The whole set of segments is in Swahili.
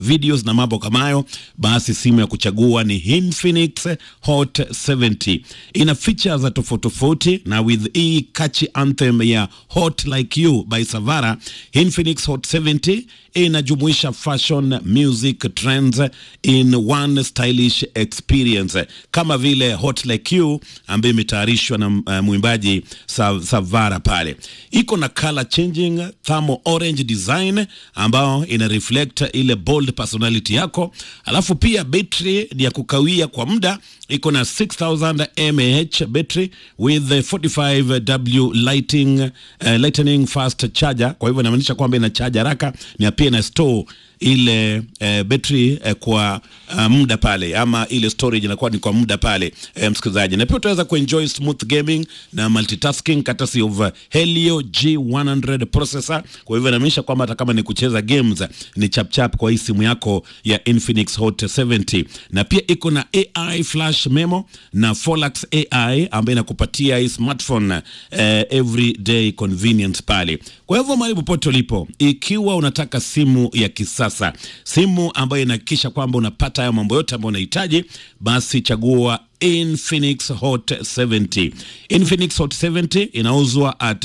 videos na mambo kama hayo, basi simu ya kuchagua ni Infinix Hot 70. Ina features za tofauti tofauti, na with hii catchy anthem ya Hot Like You by Savara, Infinix Hot 70 inajumuisha fashion, music, trends in one stylish experience, kama vile Hot Like You ambayo imetayarishwa na uh, mwimbaji Sa Savara pale. Iko na color changing thermal orange design ambao ina reflect ile bold personality yako, alafu pia betri ni ya kukawia kwa muda. Iko na 6000 mAh battery with 45W lighting, uh, lightning fast charger. Kwa hivyo inamaanisha kwamba ina charge haraka na pia ina store ile eh, betri eh, kwa uh, muda pale ama ile storage inakuwa ni kwa muda pale eh, msikilizaji, na pia utaweza kuenjoy smooth gaming na multitasking courtesy of uh, Helio G100 processor. Kwa hivyo inamaanisha kwamba hata kama ni kucheza games ni chapchap kwa hii simu yako ya Infinix Hot 70, na pia iko na AI flash memo na Folax AI ambayo inakupatia hii smartphone eh, everyday convenience pale. Kwa hivyo mahali popote ulipo, ikiwa unataka simu ya kisasa, simu ambayo inahakikisha kwamba unapata hayo mambo yote ambayo unahitaji, basi chagua Infinix Hot 70. Infinix Hot 70 inauzwa at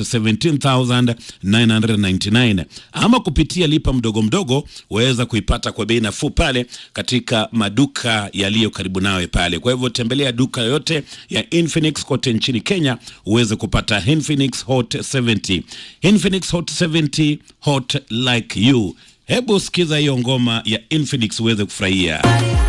17,999 ama kupitia lipa mdogo mdogo, waweza kuipata kwa bei nafuu pale katika maduka yaliyo karibu nawe pale. Kwa hivyo tembelea duka yoyote ya Infinix kote nchini Kenya uweze kupata Infinix Hot 70. Infinix Hot 70, hot like you. Hebu sikiza hiyo ngoma ya Infinix uweze kufurahia.